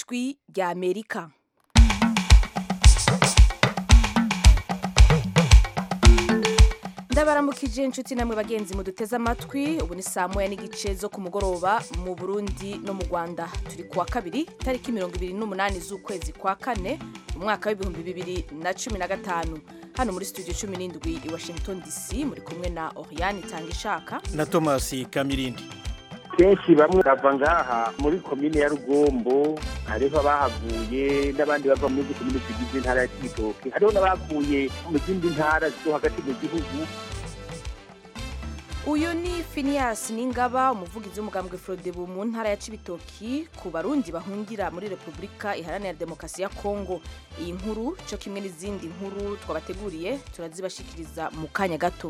ijwi rya amerika ndabaramukije inshuti namwe bagenzi muduteze amatwi ubu ni saa moya n'igice zo ku mugoroba mu burundi no mu rwanda turi kuwa kabiri tariki mirongo ibiri n'umunani z'ukwezi kwa kane mu mwaka w'ibihumbi bibiri na cumi na gatanu hano muri studio cumi n'indwi i washington dc muri kumwe na oriane itanga ishaka na thomas kamirindi kenshi bamwe bava ngaha muri komine ya rugombo hariho abahavuye n'abandi bava muri komine zigize intara ya kibitoke hariho n'abavuye mu zindi ntara zo hagati mu gihugu uyu ni Phineas Ningaba umuvugizi w'umugambwe Frodebu mu ntara ya Cibitoki ku barundi bahungira muri Repubulika Iharanira Demokarasi ya Kongo iyi nkuru cyo kimwe n'izindi nkuru twabateguriye turazibashikiriza mu kanya gato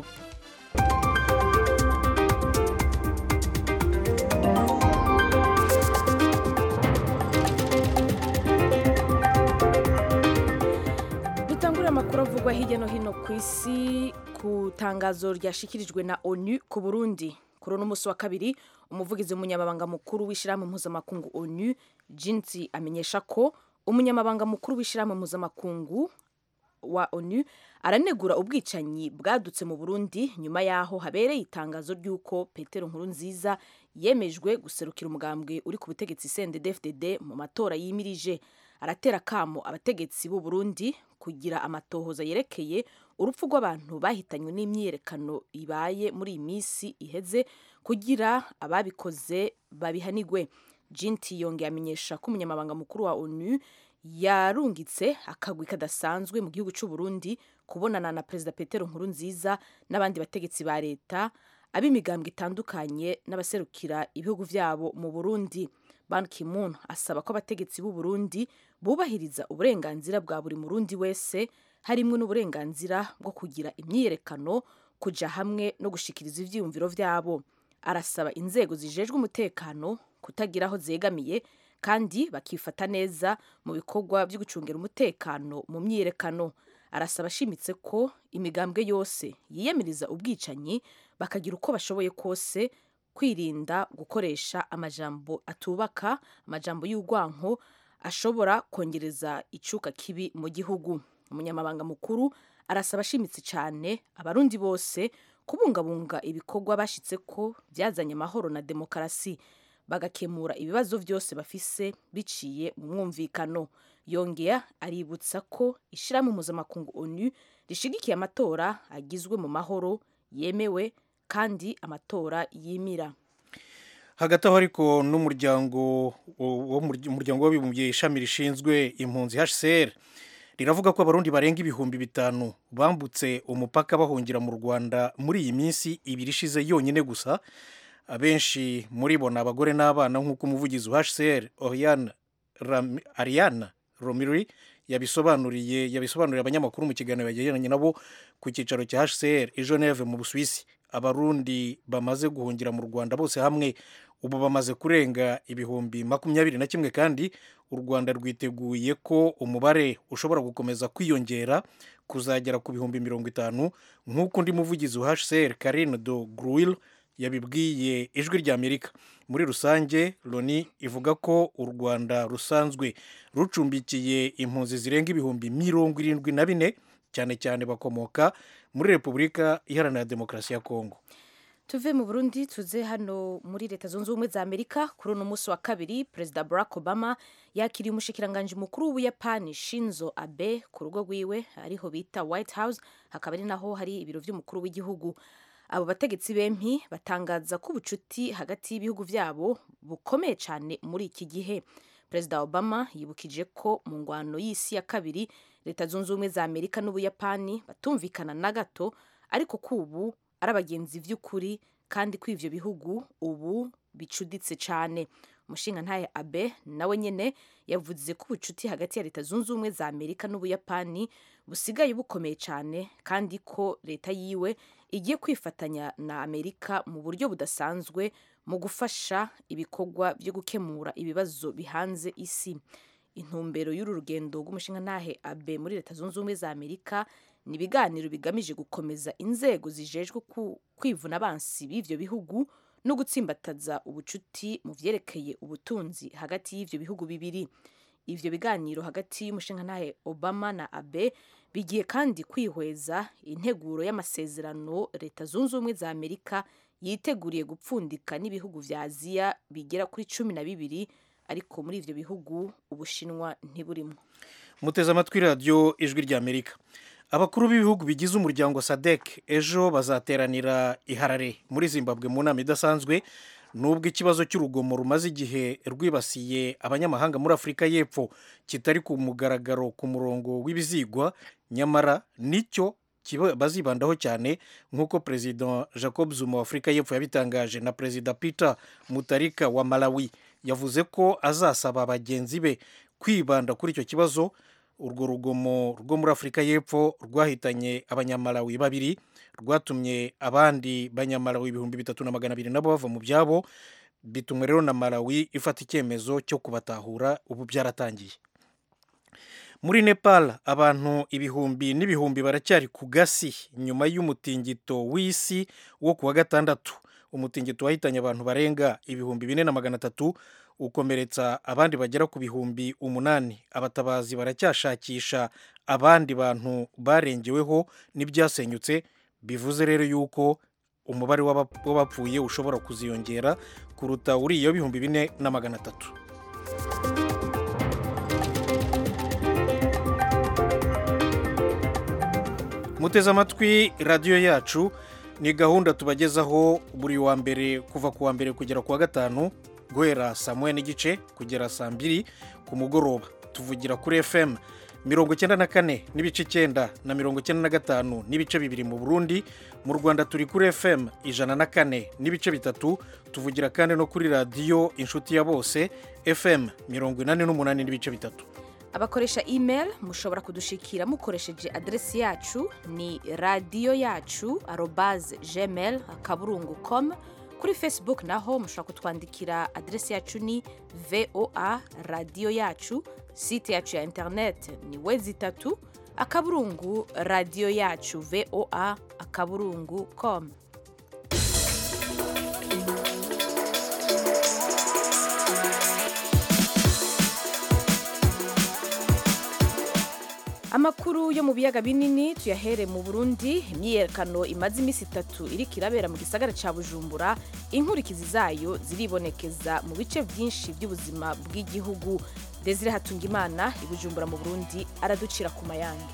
dutangurira amakuru avugwa hirya no hino ku isi ku tangazo ryashikirijwe na onu ku burundi kuri uno munsi wa kabiri umuvugizi w'umunyamabanga mukuru w'ishyirahamwe mpuzamakungu onu jinsi amenyesha ko umunyamabanga mukuru w'ishyirahamwe mpuzamakungu wa onu aranegura ubwicanyi bwadutse mu burundi nyuma y'aho habereye itangazo ry'uko petero nkuru nziza yemejwe guserukira umugambwe uri ku butegetsi cndd mu matora yimirije aratera kamo abategetsi b'u Burundi kugira amatohoza yerekeye urupfu rw'abantu bahitanywe n'imyiyerekano ibaye muri iyi minsi iheze kugira ababikoze babihanigwe jinti yongeye amenyesha ko umunyamabanga mukuru wa onu yarungitse akagwi kadasanzwe mu gihugu cy'u Burundi kubonana na perezida petero nkuru nziza n'abandi bategetsi ba leta ab'imigambwe itandukanye n'abaserukira ibihugu byabo mu burundi Ban Ki-moon asaba ko abategetsi b'u Burundi bubahiriza uburenganzira bwa buri murundi wese harimo n'uburenganzira bwo kugira imyiyerekano kuja hamwe no gushikiriza ivyiyumviro vyabo arasaba inzego zijejwe umutekano kutagira aho zegamiye kandi bakifata neza mu bikorwa byo gucungira umutekano mu myiyerekano arasaba ashimitse ko imigambwe yose yiyamiriza ubwicanyi bakagira uko bashoboye kose kwirinda gukoresha amajambo atubaka amajambo y'urwanko ashobora kongereza icuka kibi mu gihugu umunyamabanga mukuru arasaba ashimitse cyane abarundi bose kubungabunga ibikorwa bashyitse ko byazanye amahoro na demokarasi bagakemura ibibazo byose bafise biciye mu mwumvikano yongera aributsa ko ishyirahamwe mpuzamakungu onu rishigikiye amatora agizwe mu mahoro yemewe kandi amatora yimira hagati aho ariko n'umuryango umuryango w'abibumbye ishami rishinzwe impunzi HCR riravuga ko abarundi barenga ibihumbi bitanu bambutse umupaka bahungira mu Rwanda muri iyi minsi ibiri ishize yonyine gusa abenshi muri bo ni abagore n'abana nk'uko umuvugizi wa HCR Oriane Ariana Romiri yabisobanuriye yabisobanuriye abanyamakuru mu kiganiro yagiranye nabo ku cyicaro cya HCR i Geneve mu Busuwisi abarundi bamaze guhungira mu Rwanda bose hamwe ubu bamaze kurenga ibihumbi makumyabiri na kimwe kandi u Rwanda rwiteguye ko umubare ushobora gukomeza kwiyongera kuzagera ku bihumbi mirongo itanu nk'uko undi muvugizi wa HCR Karine do Gruil yabibwiye ijwi rya Amerika muri rusange Loni ivuga ko u Rwanda rusanzwe rucumbikiye impunzi zirenga ibihumbi mirongo irindwi na bine cyane cyane bakomoka muri Repubulika Iharanira Demokarasi ya Kongo tuve mu burundi tuze hano muri leta zunze ubumwe za amerika kuri uno munsi wa kabiri perezida barack obama yakiriye umushikiranganji mukuru w'ubuyapani shinzo abe ku rugo rwiwe ariho bita white house hakaba ari naho hari ibiro by'umukuru w'igihugu abo bategetsi bempi batangaza ko ubucuti hagati y'ibihugu byabo bukomeye cyane muri iki gihe perezida obama yibukije ko mu ngwano y'isi ya kabiri leta zunze ubumwe za amerika n'ubuyapani batumvikana na gato ariko ko ubu ari abagenzi by'ukuri kandi ko ivyo bihugu ubu bicuditse cyane umushinga ntaye abe nawe nyene yavuze ko ubucuti hagati ya leta zunze ubumwe za amerika n'ubuyapani busigaye bukomeye cyane kandi ko leta yiwe igiye kwifatanya na amerika mu buryo budasanzwe mu gufasha ibikorwa byo gukemura ibibazo bihanze isi intumbero y'uru rugendo rw'umushinga ntahe abe muri leta zunze ubumwe za amerika ni ibiganiro bigamije gukomeza inzego zijejwe kwivuna abansi b'ivyo bihugu no gutsimbataza ubucuti mu vyerekeye ubutunzi hagati y'ivyo bihugu bibiri ivyo biganiro hagati y'umushingantahe obama na abe bigiye kandi kwihweza integuro y'amasezerano leta zunze ubumwe za amerika yiteguriye gupfundika n'ibihugu vya aziya bigera kuri cumi na bibiri ariko muri ivyo bihugu ubushinwa ntiburimwo muteze amatwi radiyo ijwi ry'amerika abakuru b'ibihugu bigize umuryango sadek ejo bazateranira i harare muri zimbabwe mu nama idasanzwe nubwo ikibazo cy'urugomo rumaze igihe rwibasiye abanyamahanga muri afurika y'epfo kitari ku mugaragaro ku murongo w'ibizigwa nyamara nicyo bazibandaho cyane nk'uko perezida jacob zuma wa afurika y'epfo yabitangaje na perezida peter mutarika wa malawi yavuze ko azasaba bagenzi be kwibanda kuri icyo kibazo urwo rugomo rwo muri afurika y'epfo rwahitanye abanyamalawi babiri rwatumye abandi banyamalawi ibihumbi bitatu na magana abiri nabo bava mu byabo bituma rero na malawi ifata icyemezo cyo kubatahura ubu byaratangiye muri nepal abantu ibihumbi n'ibihumbi baracyari ku gasi nyuma y'umutingito w'isi wo ku wa gatandatu umutingito wahitanye abantu barenga ibihumbi bine na magana atatu ukomeretsa abandi bagera ku bihumbi umunani abatabazi baracyashakisha abandi bantu barengeweho n'ibyasenyutse bivuze rero yuko umubare w'abapfuye ushobora kuziyongera kuruta uriya w'ibihumbi bine na magana atatu muteze amatwi radiyo yacu ni gahunda tubagezaho buri wa mbere kuva ku wa mbere kugera ku wa gatanu guhera saa moya n'igice kugera saa mbiri ku mugoroba tuvugira kuri fm mirongo icyenda na kane n'ibice icyenda na mirongo icyenda na gatanu n'ibice bibiri mu burundi mu rwanda turi kuri fm ijana na kane n'ibice bitatu tuvugira kandi no kuri radiyo inshuti ya bose fm mirongo inani n'umunani n'ibice bitatu abakoresha email mushobora kudushikira mukoresheje aderesi yacu ni radiyo yacu arobaze gmail akaburungu com kuri facebook naho mushobora kutwandikira aderesi yacu ni voa radiyo yacu site yacu ya internet ni wezi itatu akaburungu radiyo yacu voa akaburungu com amakuru yo mu biyaga binini tuyahere mu burundi imyiyerekano imaze iminsi itatu iriko irabera mu gisagara ca bujumbura inkurikizi zayo ziribonekeza mu bice byinshi by'ubuzima bw'igihugu desire hatungimana i bujumbura mu burundi araducira ku mayange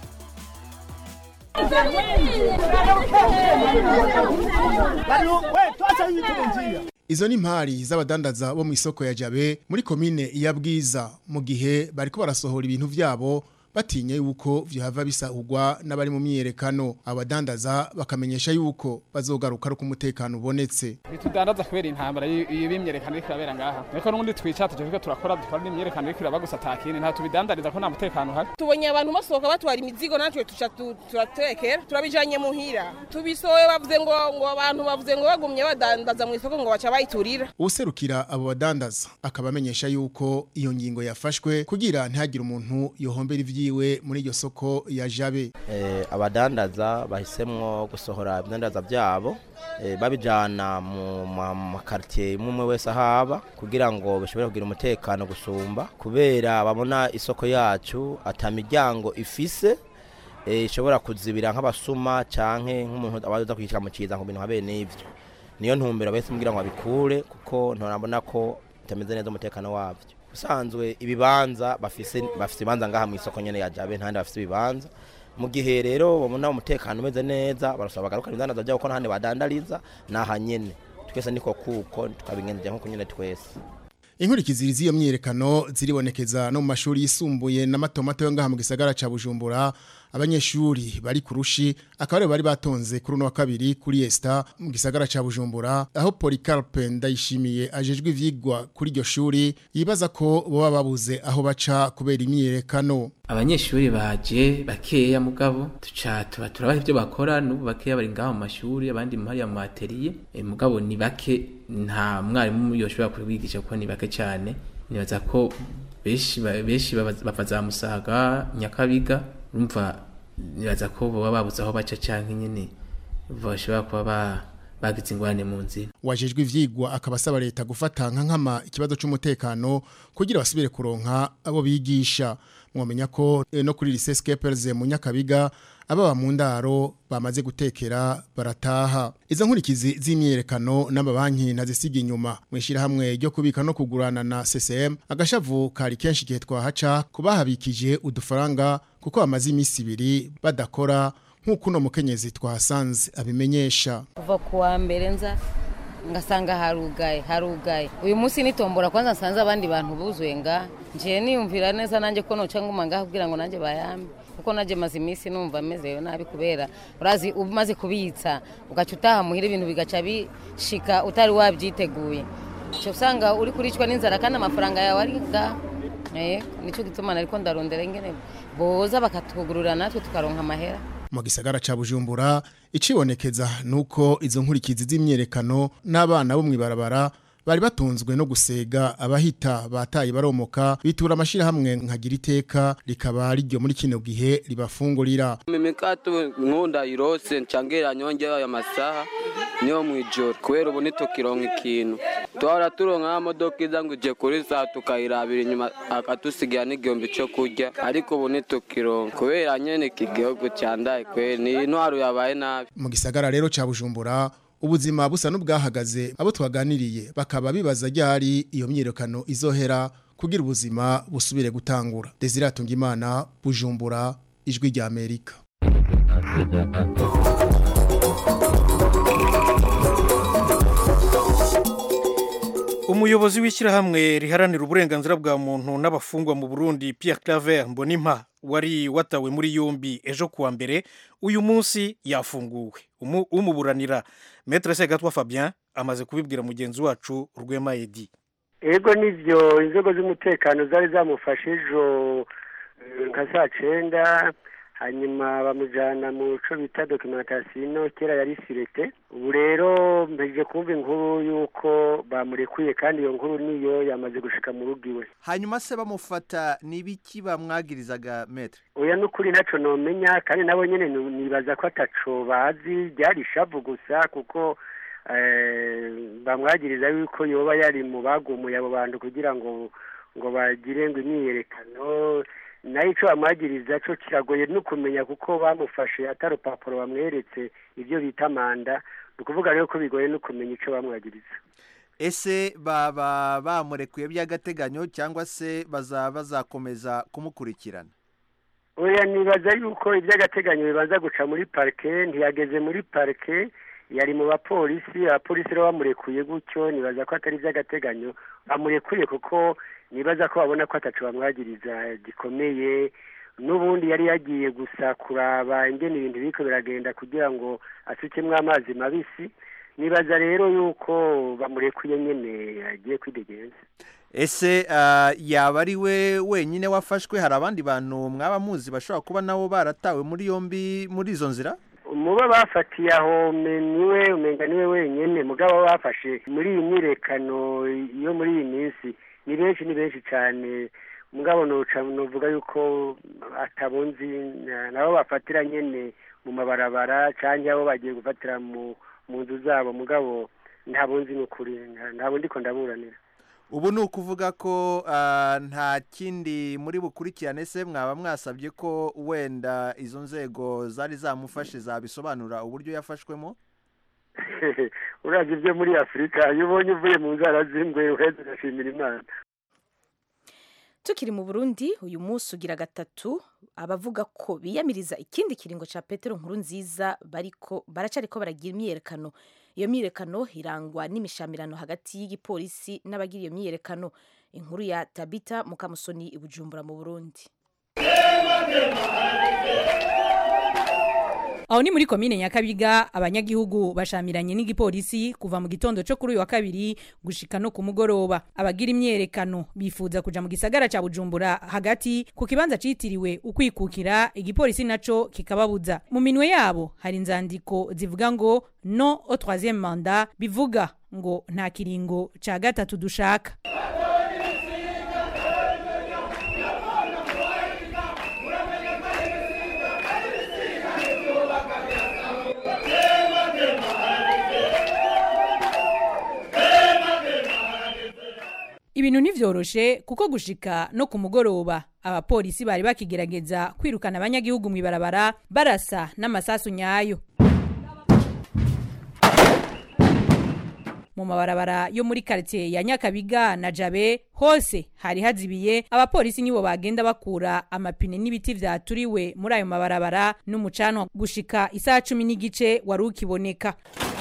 izo ni impari z'abadandaza bo mu isoko ya jabe muri komine ya bwiza mu gihe bariko barasohora ibintu vyabo batinye yuko vyahava bisahurwa n'abari mu myiyerekano abadandaza bakamenyesha yuko bazogaruka ari umutekano ubonetse bitudandaza kubera intambara y'imyerekano iriko irabera ngaha ariko n'ubundi twica tuje turiko turakora dukora n'imyerekano iriko iraba gusa atakindi nta tubidandariza ko nta mutekano uhari tubonye abantu basohoka batwara imizigo natwe tuca turatekera turabijanye muhira tubisohoye bavuze ngo ngo abantu bavuze ngo bagumye badandaza mu isoko ngo baca bayiturira userukira abo badandaza akaba amenyesha yuko iyo ngingo yafashwe kugira ntihagire umuntu yohombera ivyi yiwe muri iryo soko ya jabe eh, abadandaza bahisemwo gusohora ibidandaza byabo eh, babijana mu makartier imwe wese ahaba kugira ngo bashobore kugira umutekano gusumba kubera babona isoko yacu ata miryango ifise ishobora kuzibira nk'abasuma canke nk'umuntu abaza kwicara mu kiza ngo bintu habe n'ivyo niyo ntumbero bahise mbwira ngo babikure kuko ntorabona ko bitameze neza umutekano wabyo usanzwe ibibanza bafise bafise ibanza ngaha mu isoko nyene ya Jabe ntandi bafise ibibanza mu gihe rero babona umutekano umeze neza barasaba bagaruka ibidandaza byabo ko ntahandi badandariza naha nyene twese niko kuko tukabigenza nko nyene twese inkurikizi z'iyo myiyerekano ziribonekeza no mu mashuri yisumbuye n'amatomato yo ngaha mu gisagara ca Bujumbura abanyeshuri bari kurushi akaba bari batonze kuri uno wa kabiri kuri Esta mu gisagara ca Bujumbura aho Polycarpe ndayishimiye ajejwe ivyigwa kuri iryo shuri yibaza ko boba babuze aho baca kubera imyiyerekano abanyeshuri baje bakeya mugabo tuca tuba turabaha ibyo bakora n'ubu bakeya bari ngaho mu mashuri abandi mu hariya mu atelier e, mugabo ni bake nta mwarimu yoshobora kubigisha kuko ni bake cyane nibaza ko benshi benshi bava za Musaga Nyakabiga urumva nibaza ko baba babuze aho baca canke nyene bashobora kuba bagize ingorane mu nzira wajejwe ivyigwa akaba asaba leta gufata nka nkama ikibazo c'umutekano kugira basubire kuronka abo bigisha mwomenya ko eh, no kuri lycée Scapers mu Nyakabiga ababa mu ndaro bamaze gutekera barataha izo nkurikizi z'imyerekano n'amabanki ntazisiga inyuma mwishira hamwe ryo kubika no kugurana na CCM agashavu kari kenshi gihe twahaca kubahabikije udufaranga kuko bamaze iminsi ibiri badakora nk'uko uno mukenyezi twahasanze abimenyesha kuva ku wa mbere nza ngasanga harugaye harugaye uyu munsi nitombora kwanza nsanze abandi bantu buzuye nga ngiye niyumvira neza nanjye ko noca nguma ngaho kugira ngo nanjye bayambe kuko nanjye maze iminsi numva mezeyo nabi kubera urazi umaze kubitsa ugaca utaha muhira ibintu bigaca bishika utari wabyiteguye cyo usanga uri kuricwa n'inzara kandi amafaranga yawe ari ngaho eh nicyo gituma nariko ndarondera ingene boza bakatugurura natwe tukaronka amahera mu gisagara ca Bujumbura icibonekeza nuko izo nkurikizi z'imyerekano n'abana bo mwibarabara bari batunzwe no gusega abahita bataye baromoka bitura amashira hamwe nkagira iteka rikaba riryo muri kino gihe ribafungurira mimikato nkunda irose ncangera nyonge aya masaha niyo mwijoro kubera ubu ntitukironka ikintu tuhora turonka modoka iza ngo ije kuri saa tukayirabira inyuma akatusigira n'igihumbi cyo kurya ariko ubu ntitukironka kubera nyene iki gihugu cyandaye kweri ni intwaro yabaye nabi mu gisagara rero ca Bujumbura ubuzima busa n'ubwahagaze abo twaganiriye bakaba bibaza ryari iyo myirekano izohera kugira ubuzima busubire gutangura Desire Atungimana Bujumbura ijwi rya Amerika umuyobozi w'ishyirahamwe riharanira uburenganzira bwa muntu n'abafungwa mu burundi Pierre Claver mbonimpa wari watawe muri yombi ejo kuwa mbere uyu munsi yafunguwe Umu- umuburanira Maître Segatwa Fabien amaze kubibwira mugenzi wacu Rwema Edi ego nivyo inzego z'umutekano zari zamufashe ejo eh, nka saa cenda hanyuma bamujana mu co bita documentation kera yari sirete ubu rero mpejeje kumva inkuru y'uko bamurekuye kandi iyo nkuru niyo yamaze gushika mu rugo iwe hanyuma se bamufata n'ibiki bamwagirizaga metre oya n'ukuri ntaco nomenya kandi nabo nyene nu- nibaza ko ataco bazi ryari ishavu gusa kuko eh, bamwagiriza yuko yoba yari mu bagumuye abo bantu kugira ngo ngo bagire ngo imyiyerekano nayo ico bamwagiriza co kiragoye no kumenya kuko bamufashe atari urupapuro bamweretse ivyo bita manda ni ukuvuga rero ko bigoye no kumenya ico bamwagiriza ese baba bamurekuye by'agateganyo cyangwa se baza bazakomeza kumukurikirana oya nibaza yuko iby'agateganyo bibanza guca muri parike ntiyageze muri parike yari mu bapolisi abapolisi rero bamurekuye gutyo nibaza ko atari iby'agateganyo bamurekuye kuko nibaza ko babona ko ataco bamwagiriza gikomeye n'ubundi yari yagiye gusa kuraba ingene ibintu biriko biragenda kugira ngo asukemwo amazi mabisi nibaza rero yuko bamurekuye nyene agiye kwidegenza ese ah, yaba ari we wenyine wafashwe hari abandi bantu mwaba muzi bashobora kuba nabo baratawe muri yombi muri izo nzira muba bafatiye aho me- niwe umenga niwe wenyene mugabo bafashe muri iyi myirekano yo muri iyi minsi ni benshi ni benshi cyane mugabo noca novuga yuko atabunzi na- nabo bafatira nyene mu mabarabara canke abo bagiye gufatira mu mu nzu zabo mugabo ntabunzi n'ukuri nta- ntabo ndiko ndaburanira ubu ni ukuvuga ko ah, nta kindi muri bukurikirane se mwaba mwasabye ko wenda izo nzego zari zamufashe zabisobanura uburyo yafashwemo uravye ibyo muri afurika iyo ubonye uvuye mu nzara z'ingwe uheze ugashimira imana tukiri mu burundi uyu munsi ugira gatatu abavuga ko biyamiriza ikindi kiringo ca petero nkuru nziza bariko baracariko baragira imyiyerekano iyo myiyerekano irangwa n'imishamirano hagati y'igipolisi n'abagira iyo myiyerekano inkuru ya tabita mukamusoni i bujumbura mu burundi aho ni muri komine nyakabiga abanyagihugu bashamiranye n'igipolisi kuva mu gitondo cyo kuri uyu wa kabiri gushika no ku mugoroba abagira imyerekano bifuza kuja mu gisagara ca bujumbura hagati ku kibanza citiriwe ukwikukira igipolisi naco kikababuza mu minwe yabo hari inzandiko zivuga ngo no au troisième mandat bivuga ngo nta kiringo ca gatatu dushaka ntivyoroshe kuko gushika no ku mugoroba abapolisi bari bakigerageza kwirukana abanyagihugu mw'ibarabara barasa n'amasasu nyayo mu mabarabara yo muri quartier ya Nyakabiga na Jabe hose hari hazibiye abapolisi nibo bagenda bakura amapine n'ibiti vyaturiwe muri ayo mabarabara n'umucanwa gushika isaha cumi n'igice wari ukiboneka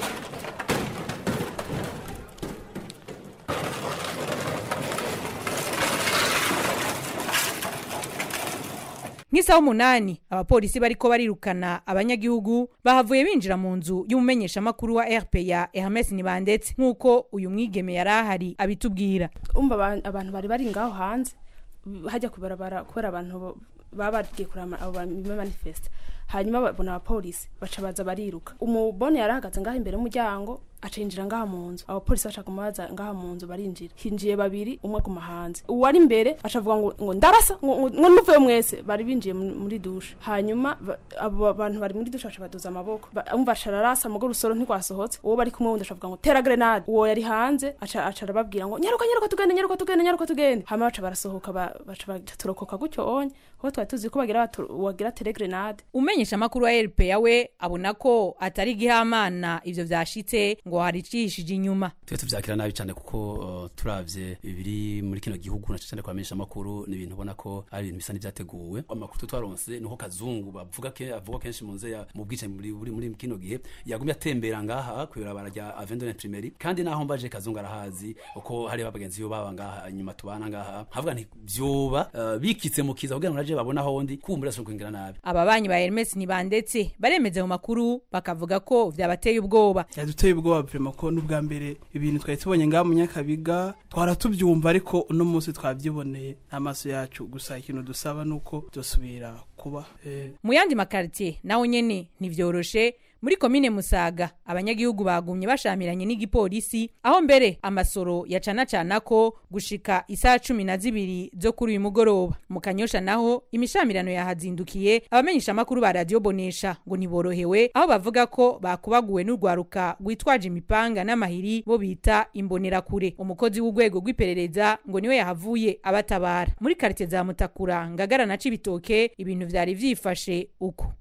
nk'isaha umunani abapolisi bariko barirukana abanyagihugu bahavuye binjira mu nzu y'umumenyeshamakuru wa RPA Hermes Nibandetse nk'uko uyu mwigeme yari ahari abitubwira umva aba- abantu bari bari ngaho hanze hajya kubarabara kubera abantu bo- baba bagiye kurama abo bame manifest hanyuma babona abapolisi baca baza bariruka umubone yari ahagaze ngaho imbere y'umuryango aca yinjira ngaha mu nzu abapolisi baca kumubaza ngaha mu nzu barinjira hinjiye babiri umwe aguma hanze uwari imbere aca avuga ngo ngo ndarasa ngo ngo- ngo nuvuye mwese bari binjiye mu- muri dushe hanyuma ba- abo bantu bari muri dushe baca baduza amaboko Ba- umva aca ararasa mugo urusoro ntirwasohotse uwo bari kumwe wundi aca avuga ngo tera grenade uwo yari hanze aca aca arababwira ngo nyaruka nyaruka tugende nyaruka tugende nyaruka tugende hama baca barasohoka ba- baca batorokoka gutyo onye kuko twari tuzi ko bagira batu- wagira tere grenade umenyesha amakuru wa RPA we abona ko atari gihamana ivyo vyashitse ngo hari icishije inyuma twe tuvyakira nabi cyane kuko uh, turavye ibiri muri kino gihugu na cyane kwamenyesha amakuru ni ibintu ubona ko ari ibintu bisa n'ivyateguwe amakuru twaronse niho kazungu bavuga ke avuga kenshi mu nze ya mu bwice muri muri, muri kino gihe yagumye atembera ngaha kwibarabara rya Avenue Imprimeri kandi naho mbaje kazungu arahazi uko hari abagenzi yo baba ngaha inyuma tubana ngaha havuga nti vyoba uh, bikitse mu kiza kugira ngo naje babona hondi kumbura so kwingira nabi ababanyi ba Hermes Nibandetse baremeza mu makuru bakavuga ko vyabateye ubwoba yaduteye ubwoba vrema ko n'ubwa mbere ibintu twari tubonye ngaha mu nyakabiga twara tubyumva ariko uno munsi twabyiboneye n'amaso yacu gusa ikintu dusaba nuko byosubira kuba eh, mu yandi makaritiye naho nyene ntivyoroshe muri komine musaga abanyagihugu bagumye bashamiranye n'igipolisi aho mbere amasoro yacanacana ko gushika isaha cumi na zibiri zo kuri uyu mugoroba mu kanyosha naho imishamirano yahazindukiye abamenyesha amakuru ba radiyo bonesha ngo ntiborohewe aho bavuga ko bakubaguwe n'urwaruka rwitwaje imipanga n'amahiri bo bita imbonerakure umukozi w'urwego rw'iperereza ngo niwe yahavuye abatabara muri karite za mutakura ngagara na cibitoke ibintu vyari vyifashe uko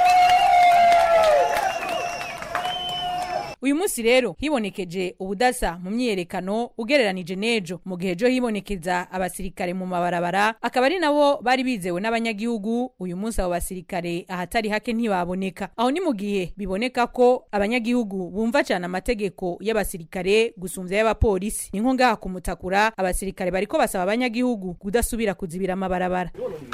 uyu munsi rero hibonekeje ubudasa mu myiyerekano ugereranije n'ejo mu gihe ejo hibonekeza abasirikare mu mabarabara akaba ari nabo bari bizewe n'abanyagihugu uyu munsi abo basirikare ahatari hake ntibaboneka aho ni mu gihe biboneka ko abanyagihugu bumva cyane amategeko y'abasirikare gusumbya y'abapolisi ni nko ngaha kumutakura abasirikare bariko basaba abanyagihugu kudasubira kuzibira amabarabara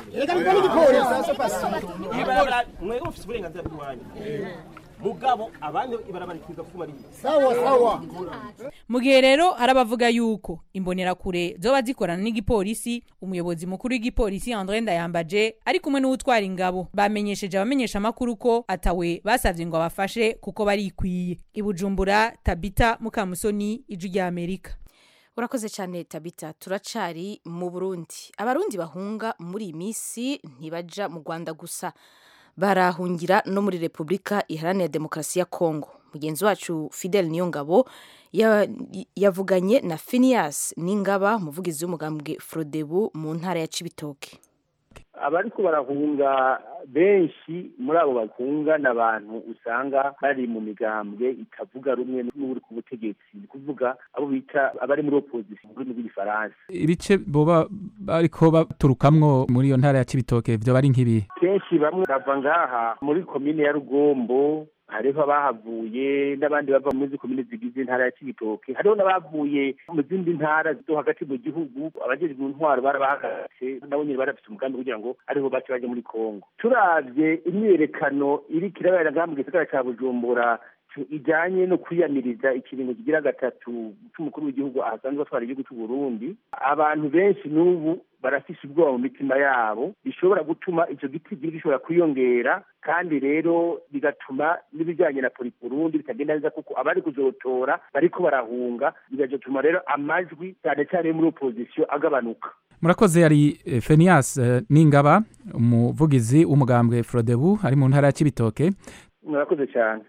ibarabara mwebwe mufite uburenganzira bw'iwanyu mugabo abandi ibarabara rikwiga kuba ari Sawa, sawa. mu gihe rero hari abavuga yuko imbonerakure zoba zikorana n'igipolisi umuyobozi mukuru w'igipolisi andre ndayambaje ari kumwe n'uwutwara ingabo bamenyesheje abamenyesha amakuru ko atawe basavye ngo abafashe kuko barikwiye i bujumbura tabita mukamusoni ijwi rya amerika urakoze cyane tabita turacari mu burundi abarundi bahunga muri iyi minsi ntibaja mu rwanda gusa barahungira no muri repubulika iharanira demokarasi ya kongo mugenzi wacu fidel niyongabo ya- yavuganye na phineas ningaba umuvugizi w'umugambwe frodebu mu ntara ya cibitoke abariko barahunga benshi muri abo bahunga ni abantu usanga bari mu migambwe itavuga rumwe n'uri ku butegetsi ni kuvuga abo bita abari muri opposition mu rurimi rw'igifaransa ibice boba bariko baturukamwo muri iyo ntara ya Cibitoke vyo bari nk'ibi kenshi bamwe bava ngaha muri komine ya rugombo hariho abahavuye n'abandi bava muri izi komine zigize intara ya cibitoke hariho n'abavuye mu zindi ntara zo hagati mu gihugu abajejwe intwaro barabahagaritse nabo nyene barafise umugambi kugira ngo ariho bace baje muri kongo turavye imyiyerekano iriko irabera ngaha mu gisagara ca bujumbura ijanye no kwiyamiriza ikiringo kigira gatatu c'umukuru w'igihugu ahasanzwe atwara igihugu c'u Burundi abantu benshi n'ubu barafise ubwoba mu mitima yabo bishobora gutuma ico giti gishobora kwiyongera kandi rero bigatuma n'ibijanye na polisi Burundi bitagenda neza kuko abari kuzotora bariko barahunga bigatuma rero amajwi cyane cyane muri opposition agabanuka murakoze yari eh, Phineas eh, Ningaba umuvugizi w'umugambwe Frodebu ari mu ntara ya Cibitoke murakoze cyane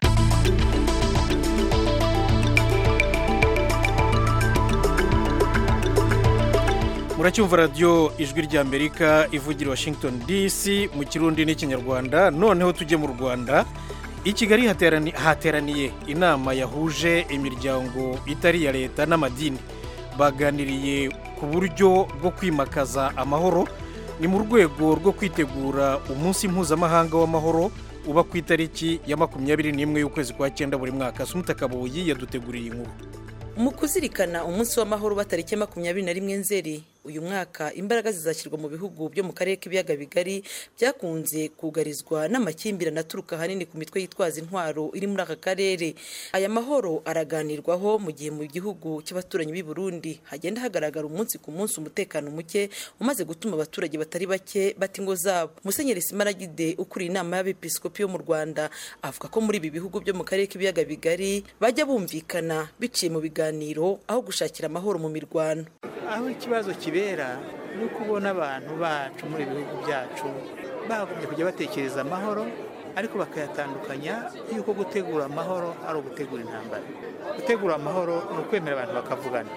muracyumva radiyo ijwi ry'amerika ivugira washington dc mu kirundi n'ikinyarwanda noneho tujye mu rwanda i kigali haterani- hateraniye inama yahuje imiryango itari iya leta n'amadini baganiriye ku buryo bwo kwimakaza amahoro ni mu rwego rwo kwitegura umunsi mpuzamahanga w'amahoro uba ku itariki ya makumyabiri n'imwe y'ukwezi kwa cyenda buri mwaka sumuta kabuyi yaduteguriye inkuru mu kuzirikana umunsi w'amahoro uba tariki ya makumyabiri na rimwe nzeri uyu mwaka imbaraga zizashyirwa mu bihugu byo mu karere k'ibiyaga bigari byakunze kugarizwa n'amakimbirane aturuka ahanini ku mitwe yitwaza intwaro iri muri aka karere aya mahoro araganirwaho mu gihe mu gihugu cy'abaturanyi b'i burundi hagenda hagaragara umunsi ku munsi umutekano muke umaze gutuma abaturage batari bake bata ingo zabo musenyeri simaragide ukuriye inama y'abepiskopi yo mu rwanda avuga ko muri ibi bihugu byo mu karere k'ibiyaga bigari bajya bumvikana biciye mu biganiro aho gushakira amahoro mu mirwano aho ikibazo kibera ni uko ubona abantu bacu muri ibi bihugu byacu bagombye kujya batekereza amahoro ariko bakayatandukanya y'uko gutegura amahoro ari ugutegura intambara gutegura amahoro ni ukwemera abantu bakavugana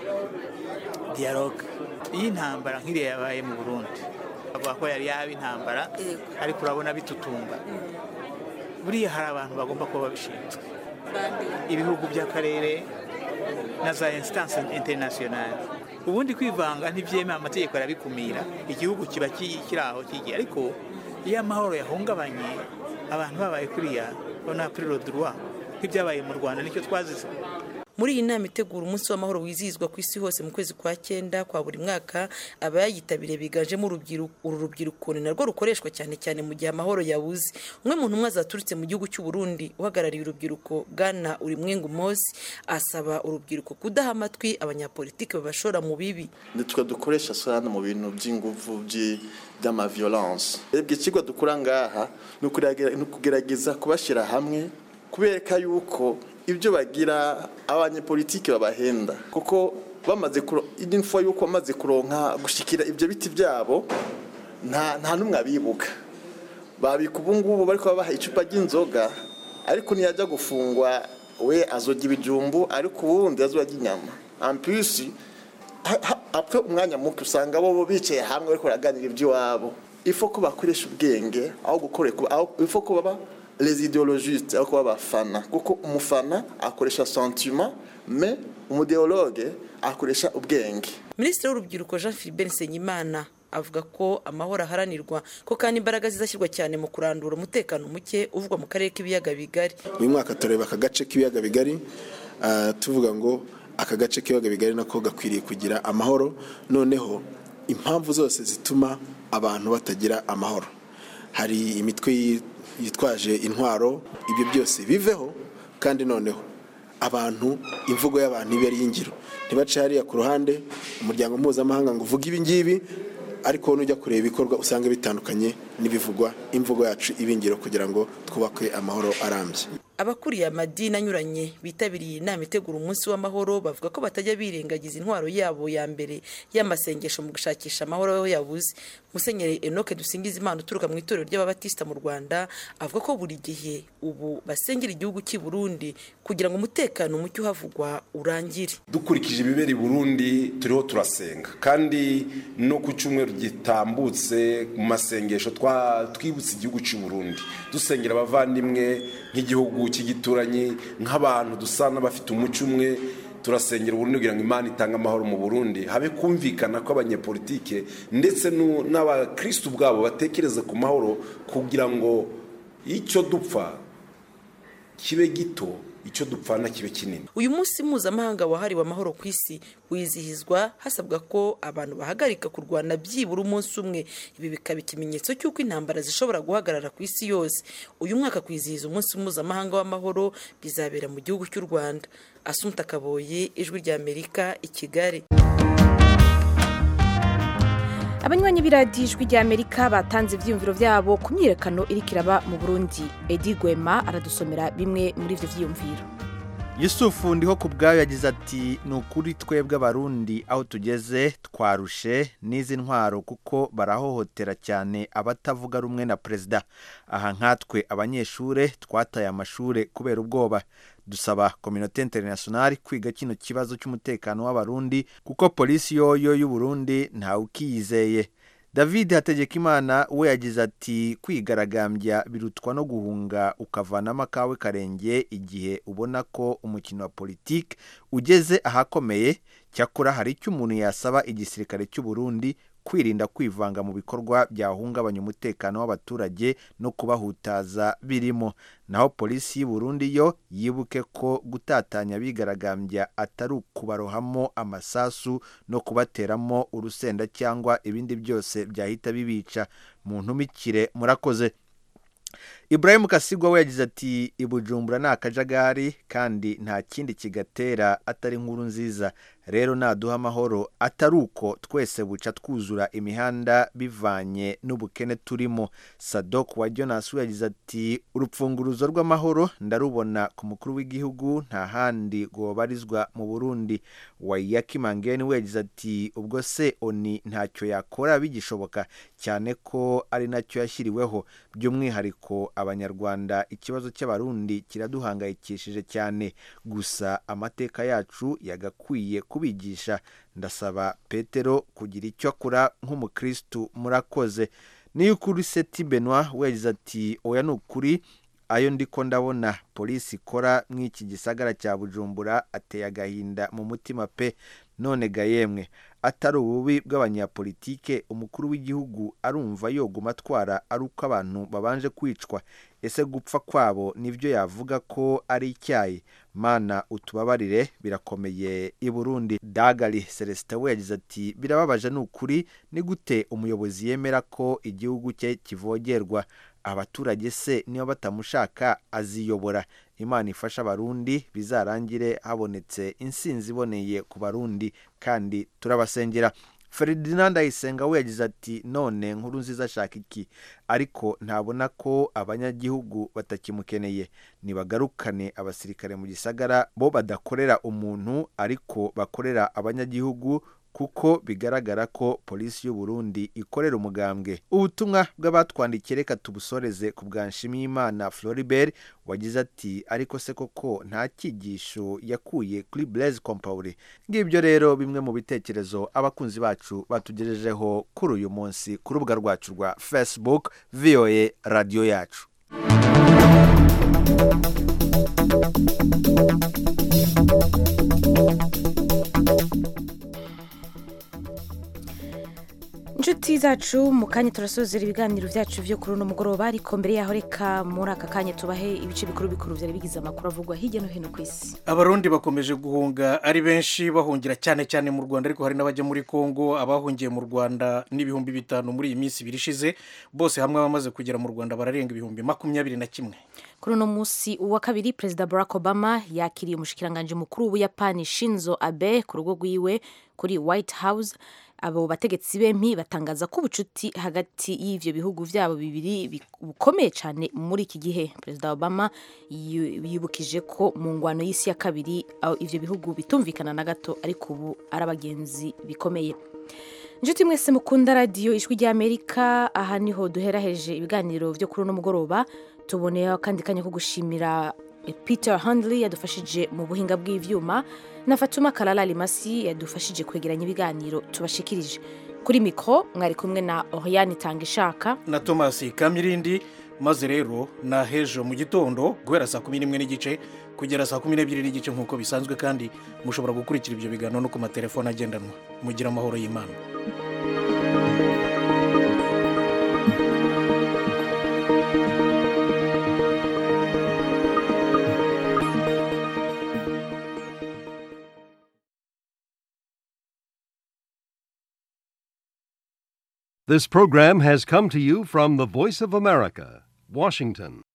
dialogue iyi ntambara nk'iriya yabaye mu burundi bavuga ko yari yaba intambara ariko urabona bitutumba buriya hari abantu bagomba kuba babishinzwe ibihugu by'akarere na za instance internationale ubundi kwivanga ntibyemewe amategeko arabikumira igihugu kiba ki- kiri aho kigiye ariko iyo amahoro yahungabanye abantu babaye kuriya bona kuri rodurwa nk'ibyabaye mu rwanda nicyo twazize muri iyi nama itegura umunsi w'amahoro wizihizwa ku isi hose mu kwezi kwa cyenda kwa buri mwaka abayitabiriye biganjemo urubyiruko uru rubyiruko ni narwo rukoreshwa cyane cyane mu gihe amahoro yabuze umwe mu ntumwa zaturutse mu gihugu cy'u Burundi uhagarariye urubyiruko bwana urimwengu mosi asaba urubyiruko kudaha amatwi abanyapolitiki babashora mu bibi nitwe dukoresha sana mu bintu by'inguvu by'i- by'amaviolence ebwe ikigo dukora ngaha ni ukugerage- ni ukugerageza kubashyira hamwe kubereka yuko ibyo bagira abanyepolitiki babahenda kuko bamaze kuro- info yuko bamaze kuronka gushikira ibyo biti byabo nta nta n'umwe abibuka babika ubu ngubu bari kubabaha icupa ry'inzoga ariko ntiyajya gufungwa we azojya ibijumbu ariko ubundi azojya inyama ampisi apfa umwanya muke usanga bo bicaye hamwe bariko baraganira iby'iwabo ifo ko bakoresha ubwenge aho gukoreka aho ifo ko baba les idéologistes aho kuba abafana kuko umufana akoresha sentiment mais umudeologue akoresha ubwenge minisitiri w'urubyiruko jean philibert nsengimana avuga ko amahoro aharanirwa ko kandi imbaraga zizashyirwa cyane mu kurandura umutekano muke uvugwa mu karere k'ibiyaga bigari uyu mwaka tureba aka gace k'ibiyaga bigari ah, tuvuga ngo aka gace k'ibiyaga bigari nako gakwiriye kugira amahoro noneho impamvu zose zituma abantu batagira amahoro hari imitwe yi- yitwaje intwaro ibyo byose biveho kandi noneho abantu imvugo y'abantu ibe ari iy'ingiro ntibace hariya ku ruhande umuryango mpuzamahanga ngo uvuge ibi ngibi ariko nujya kureba ibikorwa usanga bitandukanye n'ibivugwa imvugo yacu ibingiro kugira ngo twubake amahoro arambye abakuriye amadini anyuranye bitabiriye inama itegura umunsi w'amahoro bavuga ko batajya birengagiza intwaro yabo ya mbere y'amasengesho mu gushakisha amahoro aho yabuze musenyeri enoke dusingiza imana uturuka mu itorero ry'ababatisita mu rwanda avuga ko buri gihe ubu basengera igihugu cy'i burundi kugira ngo umutekano muke uhavugwa urangire dukurikije ibibera i burundi turiho turasenga kandi no ku cyumweru gitambutse mu masengesho twa- twibutse igihugu cy'u burundi dusengera abavandimwe nk'igihugu cy'igituranyi nk'abantu dusa n'abafite umuco umwe turasengera uburundi kugira ngo imana itange amahoro mu burundi habe kumvikana ko abanyepolitike ndetse nu- n'abakristu ubwabo batekereza ku mahoro kugira ngo icyo dupfa kibe gito icyo dupfana kibe kinini uyu munsi mpuzamahanga wahariwe amahoro ku isi wizihizwa hasabwa ko abantu bahagarika kurwana byibura umunsi umwe ibi bikaba ikimenyetso cy'uko intambara zishobora guhagarara ku isi yose uyu mwaka kwizihiza umunsi mpuzamahanga w'amahoro bizabera mu gihugu cy'u rwanda asumta kaboye ijwi ry'amerika i kigali abanywanyi b'iradiyo ijwi ry'amerika batanze ibyiyumviro byabo ku myiyerekano iri kiraba mu burundi edi gwema aradusomera bimwe muri ibyo byiyumviro yusufu ndiho ku bwayo yagize ati ni ukuri twebwe abarundi aho tugeze twarushe n'izi ntwaro kuko barahohotera cyane abatavuga rumwe na perezida aha nkatwe abanyeshuri twataye amashuri kubera ubwoba dusaba kominote internationale kwiga kino kibazo cy'umutekano w'abarundi kuko polisi yoyo y'u Burundi ntawe ukiyizeye david hategekimana we yagize ati kwigaragambya birutwa no guhunga ukavanamo akawe karenge igihe ubona ko umukino wa politiki ugeze ahakomeye cyakora hari icyo umuntu yasaba igisirikare cy'u Burundi kwirinda kwivanga mu bikorwa byahungabanya umutekano w'abaturage no kubahutaza birimo naho polisi y'u Burundi yo yibuke ko gutatanya abigaragambya atari ukubarohamo amasasu no kubateramo urusenda cyangwa ibindi byose byahita bibica mu ntumikire murakoze Ibrahim Kasigwa we yagize ati ibujumbura ni akajagari kandi nta kindi kigatera atari inkuru nziza rero naduha amahoro atari uko twese buca twuzura imihanda bivanye n'ubukene turimo sadok wa jonas we yagize ati urupfunguruzo rw'amahoro ndarubona ku mukuru w'igihugu nta handi rwobarizwa mu burundi wayaki mangeni we yagize ati ubwo se oni ntacyo yakora bigishoboka cyane ko ari nacyo yashyiriweho by'umwihariko abanyarwanda ikibazo cy'abarundi kiraduhangayikishije cyane gusa amateka yacu yagakwiye kubigisha ndasaba petero kugira icyo akora nk'umukirisitu murakoze niyo ukuri seti benwa yagize ati oya ni ukuri ayo ndiko ndabona polisi ikora nk'iki gisagara cya bujumbura ateye agahinda mu mutima pe none ga yemwe atari ububi bw'abanyapolitike umukuru w'igihugu arumva yoguma atwara ari uko abantu babanje kwicwa ese gupfa kwabo nibyo yavuga ko ari icyayi mana utubabarire birakomeye i burundi dagari celestin we yagize ati birababaje ni ukuri ni gute umuyobozi yemera ko igihugu cye kivogerwa abaturage se niba batamushaka aziyobora imana ifasha abarundi bizarangire habonetse insinzi iboneye ku barundi kandi turabasengera Ferdinand Ayisenga we yagize ati none nkuru nziza ashaka iki ariko ntabona ko abanyagihugu batakimukeneye nibagarukane abasirikare mu gisagara bo badakorera umuntu ariko bakorera abanyagihugu kuko bigaragara ko polisi y'u Burundi ikorera umugambwe ubutumwa bw'abatwandikiye reka tubusoreze ku bwa Nshimiyimana Floribert wagize ati ariko se koko nta cyigisho yakuye kuri Blaise Compaoré ngibyo rero bimwe mu bitekerezo abakunzi bacu batugejejeho kuri uyu munsi ku rubuga rwacu rwa Facebook VOA radio yacu inshuti zacu mu kanya turasozera ibiganiro byacu byo kuri uno mugoroba ariko mbere yaho reka muri aka kanya tubahe ibice bikuru bikuru byari bigize amakuru avugwa hirya no hino ku isi abarundi bakomeje guhunga ari benshi bahungira cyane cyane mu rwanda ariko hari n'abajya muri congo abahungiye mu rwanda n'ibihumbi bitanu muri iyi minsi ibiri ishize bose hamwe bamaze kugera mu rwanda bararenga ibihumbi makumyabiri na kimwe kuri uno munsi uwa kabiri perezida barack obama yakiriye umushikiranganji mukuru w'ubuyapani shinzo abe ku rugo rwiwe kuri white house abo bategetsi bempi batangaza ko ubucuti hagati y'ivyo bihugu vyabo bibiri bukomeye cyane muri iki gihe perezida obama yibukije ko mu ngwano y'isi ya kabiri ivyo bihugu bitumvikana na gato ariko ubu ari abagenzi bikomeye inshuti mwese mukunda radiyo ijwi ry'amerika aha niho duheraheje ibiganiro byo kuri uno mugoroba tuboneyeho akandi kanya ko gushimira peter handley yadufashije mu buhinga bw'ivyuma na fatuma karara rimasi yadufashije kwegeranya ibiganiro tubashikirije kuri mikoro mwari kumwe na oriyani tanga ishaka na tomasi kamirindi maze rero na hejo mu gitondo guhera saa kumi n'imwe n'igice kugera saa kumi n'ebyiri n'igice nk'uko bisanzwe kandi mushobora gukurikira ibyo biganiro no ku matelefone agendanwa mugira amahoro y'imana This program has come to you from the Voice of America, Washington.